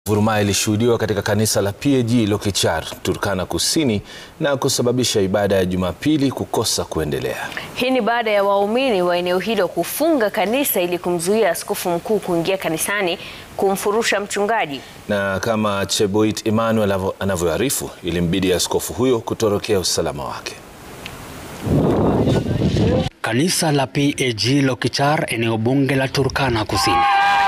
Vurumai ilishuhudiwa katika kanisa la PAG Lokichar, Turkana Kusini na kusababisha ibada ya Jumapili kukosa kuendelea. Hii ni baada ya waumini wa eneo hilo kufunga kanisa ili kumzuia askofu mkuu kuingia kanisani kumfurusha mchungaji. Na kama Cheboit Emmanuel anavyoarifu, ilimbidi askofu huyo kutorokea usalama wake. Kanisa la PAG Lokichar, eneo bunge la Turkana Kusini.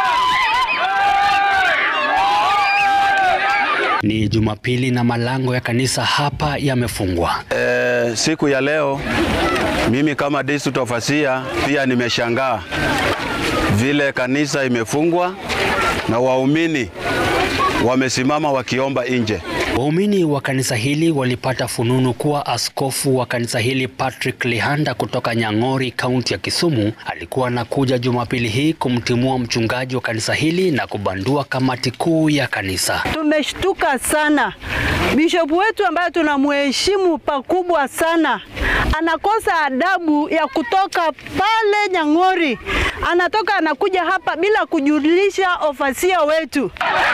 Ni Jumapili na malango ya kanisa hapa yamefungwa. E, siku ya leo mimi kama district overseer pia nimeshangaa vile kanisa imefungwa na waumini wamesimama wakiomba nje. Waumini wa kanisa hili walipata fununu kuwa askofu wa kanisa hili Patrick Lihanda kutoka Nyang'ori, kaunti ya Kisumu, alikuwa anakuja Jumapili hii kumtimua mchungaji wa kanisa hili na kubandua kamati kuu ya kanisa. Tumeshtuka sana. Bishop wetu ambaye tunamheshimu pakubwa sana anakosa adabu ya kutoka pale Nyang'ori, anatoka anakuja hapa bila kujulisha ofasia wetu.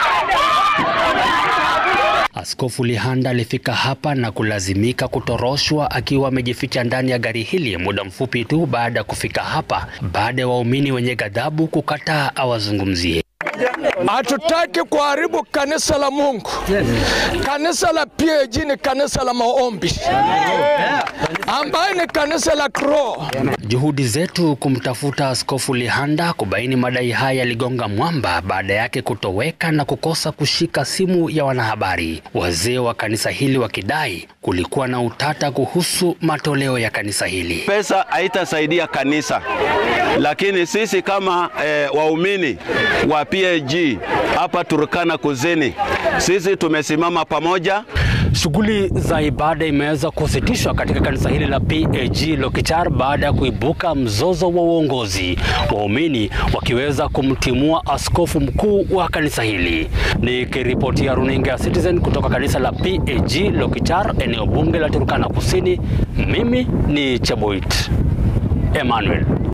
Askofu Lihanda alifika hapa na kulazimika kutoroshwa akiwa amejificha ndani ya gari hili muda mfupi tu baada ya kufika hapa, baada ya waumini wenye ghadhabu kukataa awazungumzie. Hatutaki kuharibu kanisa la Mungu. Kanisa la PAG ni kanisa la maombi ambaye ni kanisa la kiroho. Juhudi zetu kumtafuta Askofu Lihanda kubaini madai haya yaligonga mwamba baada yake kutoweka na kukosa kushika simu ya wanahabari, wazee wa kanisa hili wakidai kulikuwa na utata kuhusu matoleo ya kanisa hili. Pesa haitasaidia kanisa, lakini sisi kama e, waumini wa PAG hapa Turkana Kusini, sisi tumesimama pamoja. Shughuli za ibada imeweza kusitishwa katika kanisa hili la PAG Lokichar baada ya kuibuka mzozo wa uongozi, waumini wakiweza kumtimua askofu mkuu wa kanisa hili. Nikiripotia runinga ya Citizen kutoka kanisa la PAG Lokichar, eneo bunge la Turkana Kusini, mimi ni Cheboit Emmanuel.